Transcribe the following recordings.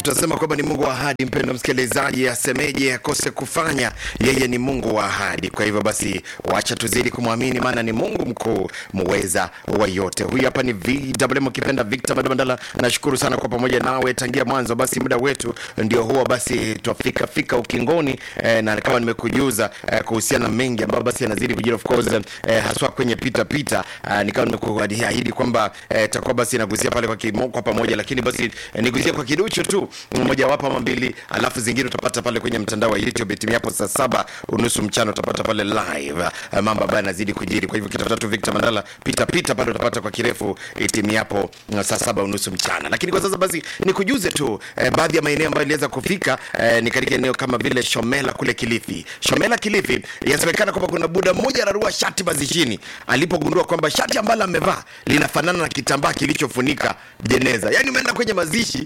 tutasema kwamba ni Mungu wa ahadi. Mpendo msikilizaji, asemeje akose kufanya? Yeye ni Mungu wa ahadi. Kwa hivyo basi, wacha tuzidi kumwamini, maana ni Mungu mkuu muweza wa yote. Huyu hapa ni VMM ukipenda Victor Mandala. Nashukuru sana kwa pamoja nawe tangia mwanzo. Basi muda wetu ndio huo, basi twafika fika ukingoni eh, na kama nimekujuza eh, kuhusiana na mengi ambayo basi yanazidi kujiri of course eh, haswa kwenye pita pita eh, nikawa nimekuahidi kwamba eh, takuwa basi nagusia pale kwa, kimo, kwa pamoja, lakini basi eh, nigusie kwa kiduchu tu mmoja wapo ama mbili, alafu zingine utapata pale kwenye mtandao wa YouTube timu hapo saa saba unusu mchana utapata pale live eh, mambo ambayo yanazidi kujiri. Kwa hivyo kitafuta tu Victor Mandala pita pita pale utapata kwa kirefu eh, timu yapo eh, saa saba unusu mchana. Lakini kwa sasa basi nikujuze tu eh, baadhi ya maeneo ambayo iliweza kufika eh, ni katika eneo kama vile Shomela kule Kilifi. Shomela Kilifi, yasemekana kwamba kuna buda mmoja anarua shati mazishini alipogundua kwamba shati ambalo amevaa linafanana na kitambaa kilichofunika jeneza. Yaani umeenda kwenye mazishi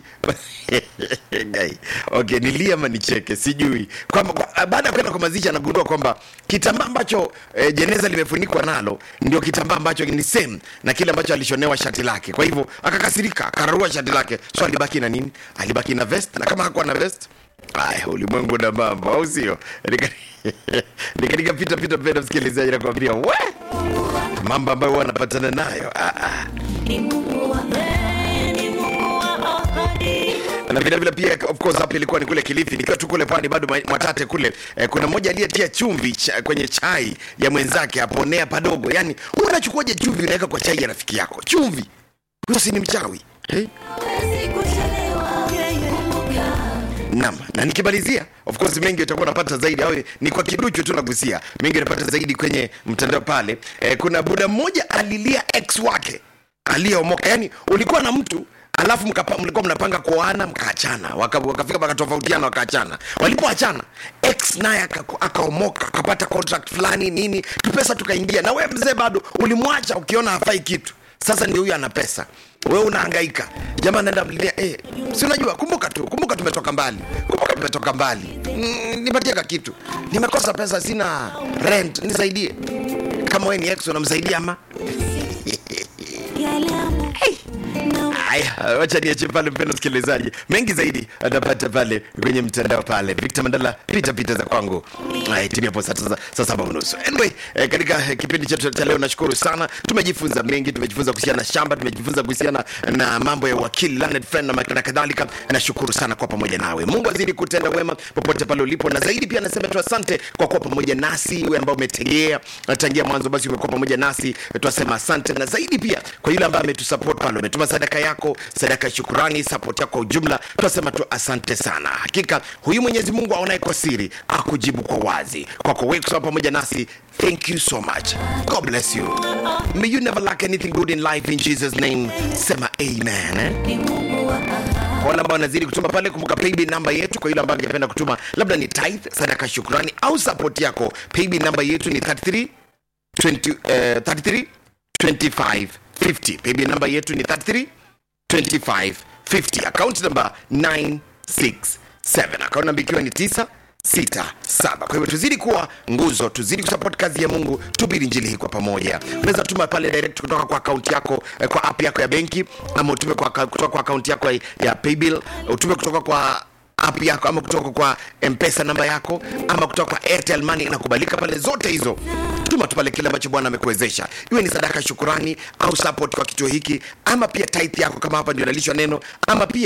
Guy. okay, nilie ama nicheke sijui kwamba kwa- baada ya kwenda kwa mazishi anagundua kwamba kitambaa ambacho eh, jeneza limefunikwa nalo ndio kitambaa ambacho ni same na kile ambacho alishonewa shati lake. Kwa hivyo akakasirika, akararua shati lake. So alibaki na nini? Alibaki na vest, na kama hakuwa na vest Aya, ulimwengu na mambo, au sio? Nika- Nikatika pita pita, penda msikilizaji, nakwambia we mambo ambayo huwa anapatana nayo ah, ah. Ni Mungu wa kweli, ni Mungu wa ahadi. na vile vile pia of course hapa ilikuwa ni kule Kilifi, nikiwa tu kule pwani bado ma- Mwatate kule eh, kuna mmoja aliyetia chumvi cha, kwenye chai ya mwenzake aponea padogo. Yani wewe unachukuaje chumvi unaweka kwa chai ya rafiki yako? Chumvi huyo si ni mchawi eh? Hawezi kuchelewa, yeye kumbuka. Naam, na nikimalizia, of course mengi utakuwa unapata zaidi, au ni kwa kiduchu tu nagusia mengi, unapata zaidi kwenye mtandao pale. Eh, kuna buda mmoja alilia ex wake aliyeomoka, yani ulikuwa na mtu alafu mkapa, mlikuwa mnapanga kuoana mkaachana, waka- wakafika wakatofautiana wakaachana. Walipoachana ex naye aka- akaomoka akapata contract fulani nini, tupesa tukaingia, na wewe mzee bado ulimwacha ukiona hafai kitu. Sasa ndio huyu ana pesa, wewe unahangaika, jamaa anaenda mlilia eh, si unajua, kumbuka tu, kumbuka tumetoka mbali, kumbuka tumetoka mbali. Mm, nipatie ka kitu, nimekosa pesa, sina rent, nisaidie. Kama wewe ni ex unamsaidia ama Yale amo- na Haya, wacha niache pale, mpendo msikilizaji, mengi zaidi atapata pale kwenye mtandao pale. Victor Mandala, pita pita za kwangu. Haya, timu hapo saa saa- saa saba unusu. Anyway, eh, katika eh, kipindi chetu cha leo nashukuru sana, tumejifunza mengi, tumejifunza kuhusiana na shamba, tumejifunza kuhusiana na mambo ya wakili learned friend na ma- na kadhalika. Nashukuru sana kwa pamoja nawe. Mungu azidi kutenda wema popote pale ulipo, na zaidi pia nasema tu asante kwa kuwa pamoja nasi, wewe ambao umetegea tangia mwanzo, basi umekuwa pamoja nasi, tunasema asante, na zaidi pia kwa yule ambaye ametusupport pale, umetuma sadaka yako, sadaka ya shukurani, support yako kwa ujumla, tunasema tu asante sana. Hakika huyu Mwenyezi Mungu aonaye kwa siri akujibu kwa wazi. Kwako wewe kusema pamoja nasi, thank you so much. God bless you. May you never lack anything good in life in Jesus name. Sema amen. Eh? ni Mungu wa ahadi. Kwa wale ambao wanazidi kutuma pale, kumbuka paybill namba yetu. Kwa yule ambaye angependa kutuma labda ni tithe, sadaka, shukrani au support yako, paybill namba yetu ni 33 20, eh, 33 25 50. Paybill namba yetu ni 33 25 50. Account number 967. Account namba ikiwa ni 9 sita saba. Kwa hivyo tuzidi kuwa nguzo, tuzidi kusupport kazi ya Mungu, tubiri injili hii kwa pamoja. Unaweza tuma pale direct kutoka kwa akaunti yako eh, kwa app yako ya benki, ama utume kwa, kutoka kwa akaunti yako ya, ya paybill, utume kutoka kwa app yako ama kutoka kwa mpesa namba yako ama kutoka kwa airtel money inakubalika pale zote hizo tuma tu pale kile ambacho bwana amekuwezesha iwe ni sadaka shukurani au support kwa kituo hiki ama pia tithe yako kama hapa ndio nalishwa neno ama pia